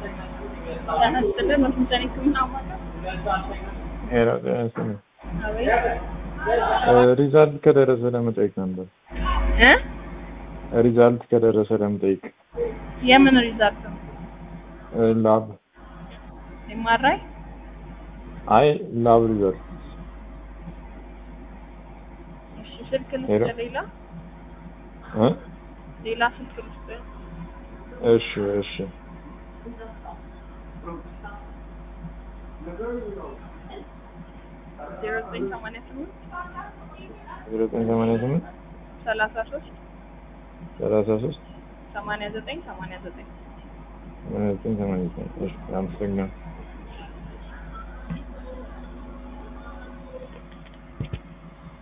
ጤና ይስጥልን በስንተኔ ህክምና አማካኝ ሄሎ ጤና ይስጥልኝ። አቤት ሪዛልት ከደረሰ ለመጠየቅ ነበር። እ ሪዛልት ከደረሰ ለመጠየቅ የምን ሪዛልት ነው? ላብ ኤምአርአይ አይ ላብ ሪዛልት እሺ ስልክ ሄሎ። ልስጥ ሌላ እ ሌላ ስልክ ልስጥ እሺ እሺ ዜሮ ዘጠኝ ሰማንያ ስምንት ዜሮ ዘጠኝ ሰማንያ ስምንት ሰላሳ ሶስት ሰላሳ ሶስት ሰማንያ ዘጠኝ ሰማንያ ዘጠኝ ሰማንያ ዘጠኝ ሰማንያ ዘጠኝ እሺ አመሰግናለሁ።